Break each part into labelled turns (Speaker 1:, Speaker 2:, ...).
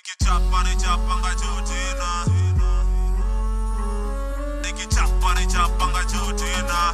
Speaker 1: nikichapa nichapanga juu tena nikichapa nichapanga juu tena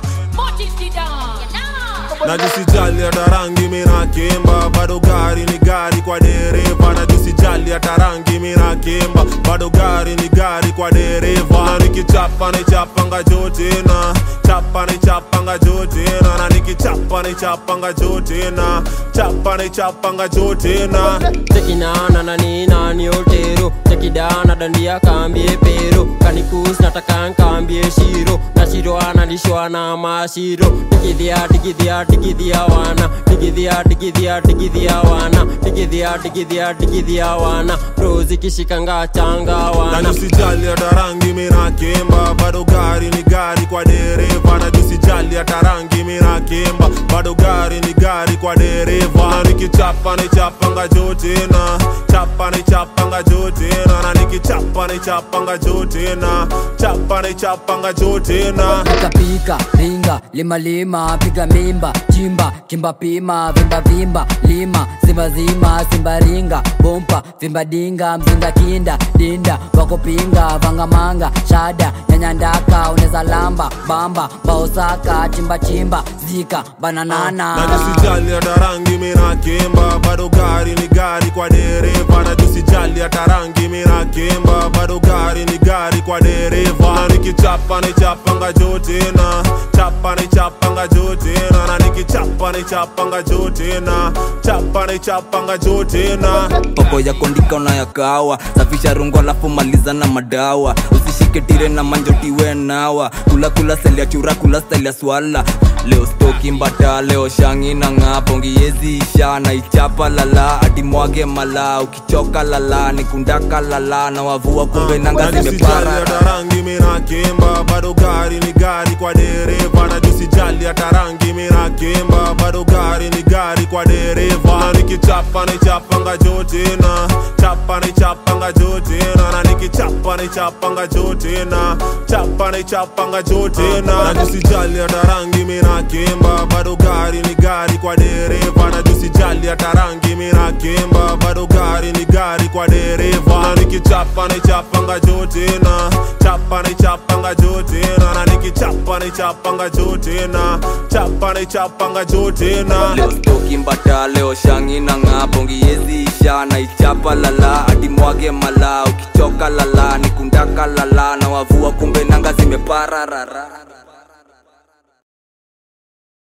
Speaker 1: najisijali hata rangi minakemba bado gari ni gari kwa dereva najisijali hata rangi minakemba bado gari ni gari kwa dereva na nikichapa nichapanga juu tena chapa nichapanga juu tena na nikichapa nichapanga juu tena chapa nichapanga juu tena
Speaker 2: tekinana na nina ni otero tekidana dandia kambie pero kanikus nataka nkambie shiro na shiro analishwa na mashiro digidhia digidhia digidhia wana digidhia digidhia digidhia wana digidhia digidhia digidhia wana rozi kishikanga changa
Speaker 1: na
Speaker 2: wana
Speaker 1: nisijali hata rangi minakemba bado gari ni gari kwa dereva na nisijali hata rangi minakemba bado gari ni gari kwa dereva na nikichapa nichapanga juu tena chapa nichapanga juu tena na nikichapa nichapanga juu tena chapa nichapanga juu tena
Speaker 3: pika pika ringa lima lima piga mimba chimba kimba pima vimba vimba lima zima zima simba ringa bompa vimba dinga mzinga kinda dinda wakupinga vangamanga shada nyanyandaka uneza lamba bamba baosaka chimba chimba zika bananana
Speaker 1: na nisijali hata rangi minakemba bado gari ni gari kwa dereva na nisijali hata rangi minakemba bado gari ni gari kwa dereva na nikichapa nichapanga juu tena chapa nichapanga juu tena na nikichapa nichapanga juu tena chapa nichapanga juu tena
Speaker 4: poko ya kondika unayakawa safisha rungu alafu maliza na madawa usishike tire na manjotiwe nawa kula kula seli ya chura kula style ya swala leo stoki mbata leo shangi na ng'aa pongi yezi isha na ichapa lala hadi mwage mala ukichoka lala nikundaka lala na wavua kumbe nanga
Speaker 1: na nisijali
Speaker 4: zimepara
Speaker 1: hata rangi minakemba bado gari ni gari kwa dereva na nisijali hata rangi minakemba bado gari ni gari kwa dereva na nikichapa nichapanga juu tena chapa nichapanga juu tena na nikichapa nichapanga juu tena chapa nichapanga juu tena na nisijali hata rangi minakemba bado gari ni gari kwa dereva na nisijali hata rangi minakemba bado gari ni gari kwa dereva na nikichapa nichapanga juu tena chapa nichapanga juu tena na nikichapa nichapanga juu tena chapa nichapanga juu tena
Speaker 4: leo stoki mbata leo shangi na ng'aa pongi yezi isha na ichapa lala hadi mwage mala ukichoka lala nikundaka lala na wavua kumbe nanga zimepararara